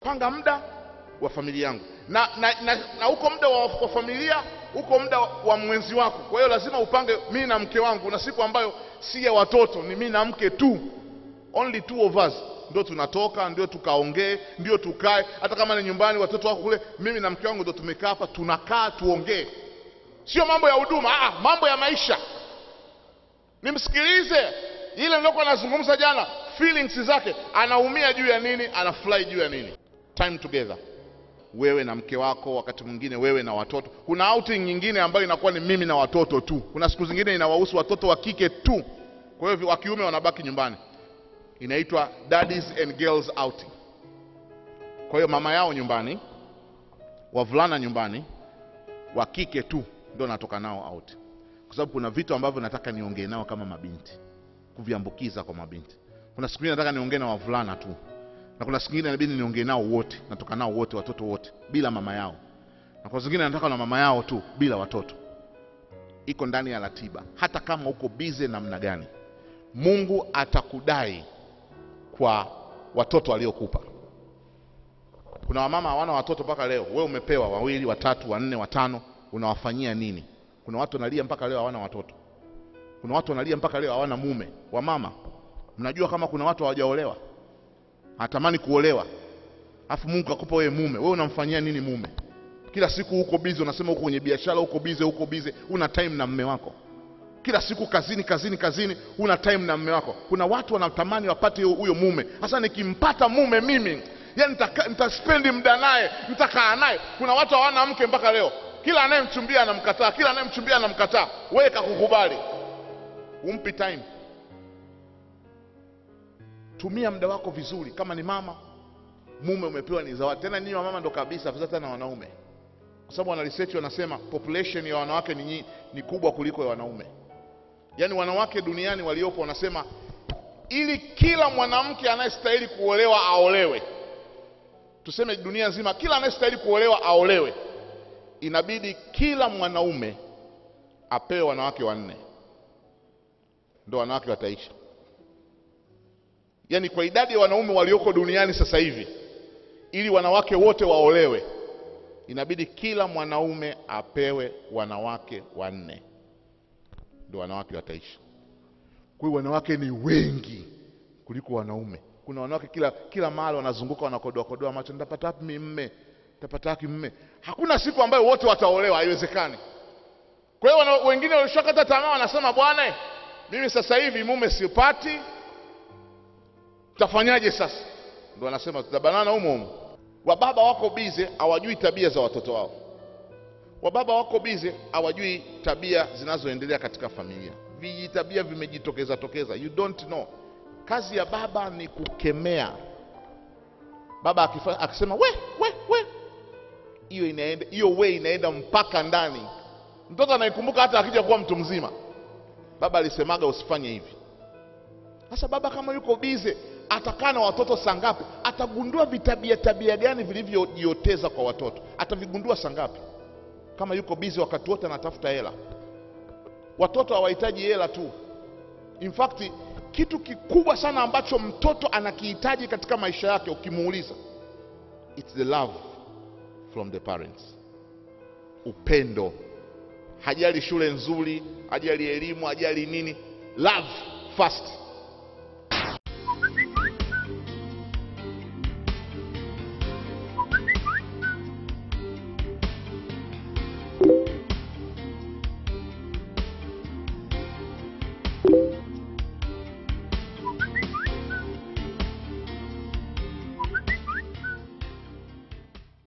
panga muda wa familia yangu na na, na, na uko muda wa, wa familia uko muda wa, wa mwenzi wako kwa hiyo lazima upange mimi na mke wangu na siku ambayo si ya watoto ni mimi na mke tu only two of us ndio tunatoka ndio tukaongee ndio tukae hata kama ni nyumbani watoto wako kule mimi na mke wangu ndio tumekaa hapa tunakaa tuongee sio mambo ya huduma ah, mambo ya maisha nimsikilize ile nilokuwa nazungumza jana feelings zake anaumia juu ya nini anafurahi juu ya nini time together wewe na mke wako wakati mwingine wewe na watoto kuna outing nyingine ambayo inakuwa ni mimi na watoto tu kuna siku zingine inawahusu watoto wa kike tu kwa hiyo wa kiume wanabaki nyumbani inaitwa daddies and girls outing kwa hiyo mama yao nyumbani wavulana nyumbani wa kike tu ndio natoka nao out kwa sababu kuna vitu ambavyo nataka niongee nao kama mabinti kuviambukiza kwa mabinti kuna siku nyingine nataka niongee na wavulana tu na kuna siku nyingine inabidi niongee nao wote natoka nao wote watoto wote bila mama yao na kwa zingine nataka na mama yao tu bila watoto iko ndani ya ratiba hata kama uko bize namna gani mungu atakudai kwa watoto waliokupa kuna wamama hawana watoto mpaka leo wewe umepewa wawili watatu wanne watano unawafanyia nini kuna watu wanalia mpaka leo hawana watoto kuna watu wanalia mpaka leo hawana mume wamama mnajua kama kuna watu hawajaolewa anatamani kuolewa alafu mungu akupa wewe mume wewe unamfanyia nini mume kila siku uko bize unasema uko kwenye biashara uko bize uko bize una time na mme wako kila siku kazini kazini kazini una time na mme wako kuna watu wanatamani wapate huyo mume sasa nikimpata mume mimi yani nitaka- nitaspendi muda naye nitakaa naye kuna watu hawana mke mpaka leo kila anayemchumbia anamkataa kila anayemchumbia anamkataa wewe kakukubali umpi time tumia muda wako vizuri kama ni mama mume umepewa ni zawadi tena ninyi wamama ndo kabisa afisa tena wanaume kwa sababu wana research wanasema population ya wanawake ni, nyi- ni kubwa kuliko ya wanaume yaani wanawake duniani waliopo wanasema ili kila mwanamke anayestahili kuolewa aolewe tuseme dunia nzima kila anayestahili kuolewa aolewe inabidi kila mwanaume apewe wanawake wanne ndo wanawake wataisha yaani kwa idadi ya wanaume walioko duniani sasa hivi ili wanawake wote waolewe inabidi kila mwanaume apewe wanawake wanne ndio wanawake wataishi kwa hiyo wanawake ni wengi kuliko wanaume kuna wanawake kila kila mahali wanazunguka wanakodoa kodoa macho nitapata wapi mimi mme nitapata wapi mme hakuna siku ambayo wote wataolewa haiwezekani kwa hiyo wana- wengine walishakata tamaa wanasema bwana mimi sasa hivi mume sipati tafanyaje sasa ndo wanasema tutabanana humo humo wababa wako bize hawajui tabia za watoto wao wababa wako bize hawajui tabia zinazoendelea katika familia vijitabia vimejitokeza tokeza you don't know kazi ya baba ni kukemea baba akifa, akisema we we we hiyo inaenda hiyo we inaenda mpaka ndani mtoto anaikumbuka hata akija kuwa mtu mzima baba alisemaga usifanye hivi sasa baba kama yuko bize atakaa na watoto saa ngapi atagundua vitabia tabia gani vilivyojioteza kwa watoto atavigundua saa ngapi kama yuko bize wakati wote anatafuta hela watoto hawahitaji hela tu in fact kitu kikubwa sana ambacho mtoto anakihitaji katika maisha yake ukimuuliza it's the love from the parents upendo hajali shule nzuri hajali elimu hajali nini love first